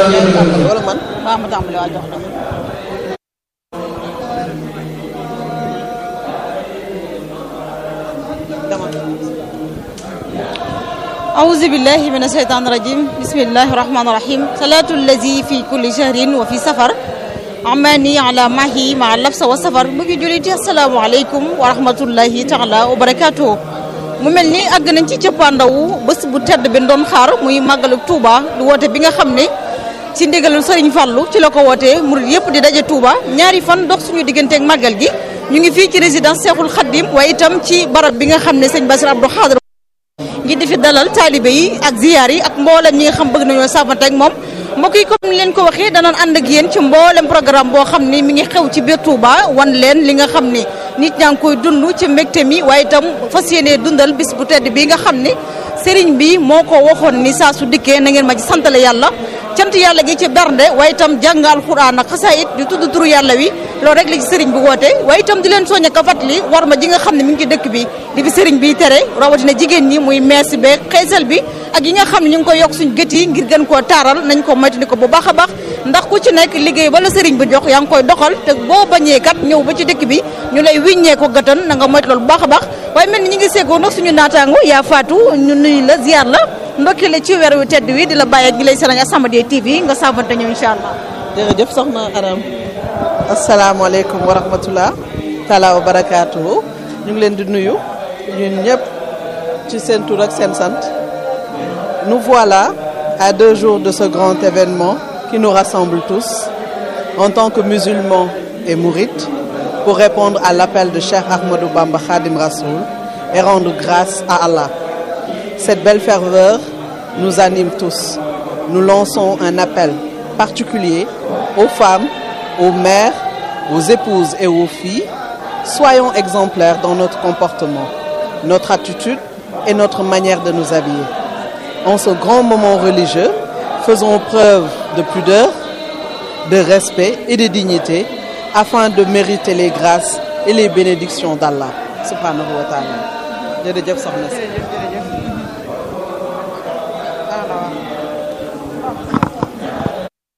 wala man waaw ma tàmbali waa jox la أعوذ بالله من الشيطان الرجيم بسم الله الرحمن الرحيم صلاة الذي في كل شهر وفي سفر amani ala mahi ma labsa wa safar mu ngi juliti asalaamaaleykum wa rahmatullahi taala wa barakaatu mu mel ni àgg nañ ci cëppaandawu bés bu tedd bi doon xaar muy màggalu Touba du woote bi nga xam ne ci ndigalul Serigne Fallou ci la ko wootee murid yëpp di daje Touba ñaari fan dox suñu digganteeg màggal gi ñu ngi fii ci résidence Cheikhoul Khadim waaye itam ci barab bi nga xam ne sëñ Bassirou Abdou Khadre ngi di fi dalal taalibe yi ak ziyaar yi ak mboolem ñi nga xam bëgg nañoo sàmmante ak moom mbokk yi comme ni leen ko waxee danoon ànd ak yéen ci mboolem programme boo xam ni mi ngi xew ci biir Touba wan leen li nga xam ni nit ñaa ngi koy dund ci mbégte mi waaye itam fas yéenee dundal bis bu tedd bi nga xam ni sëriñ bi moo ko waxoon ni saa su dikkee na ngeen ma ci santale yàlla cant yàlla gi ci bernde waaye itam jàng alxuraan ak xasaayit di tudd turu yàlla wi loolu rek la ci sëriñ bi woote waaye itam di leen soññ ak a fàttali war ma ji nga xam ne mi ngi ci dëkk bi di fi sëriñ bi tere rawatina jigéen ñi muy mees beeg xeesal bi ak yi nga xam ne ñu ngi koy yokk suñ gët yi ngir gën koo taaral nañ ko moytandi ko bu baax a baax ndax ku ci nekk liggéey ba la sëriñ bi jox yaa ngi koy doxal te boo bañee kat ñëw ba ci dëkk bi ñu lay wiññee ko gëtan na nga moytu loolu bu baax a baax waaye mel ni ñu ngi seegoo nag suñu naataango yaa faatu ñu nuyu la ziar la ndokki la ci weer wi tedd wi di la bàyyi ak gi lay sëriñ As-Samadiyya TV nga saafante ñëw incha allah jërëjëf soxna Aram asalaamaaleykum wa rahmatullah taala wa barakaatuhu ñu ngi leen di nuyu ñun ñëpp ci seen tur ak seen sant nous voilà à deux jours de ce grand événement qui nous rassemble tous en tant que musulmans et mourites pour répondre à l'appel de Cheikh Ahmadou Bamba Khadim Rassoul et rendre grâce à Allah. Cette belle ferveur nous anime tous. Nous lançons un appel particulier aux femmes, aux mères, aux épouses et aux filles. Soyons exemplaires dans notre comportement, notre attitude et notre manière de nous habiller. En ce grand moment religieux, faisons preuve de pudeur, de respect et de dignité afin de mériter les grâces et les bénédictions d'Allah subhanahu wa taala jërëjëf soxna si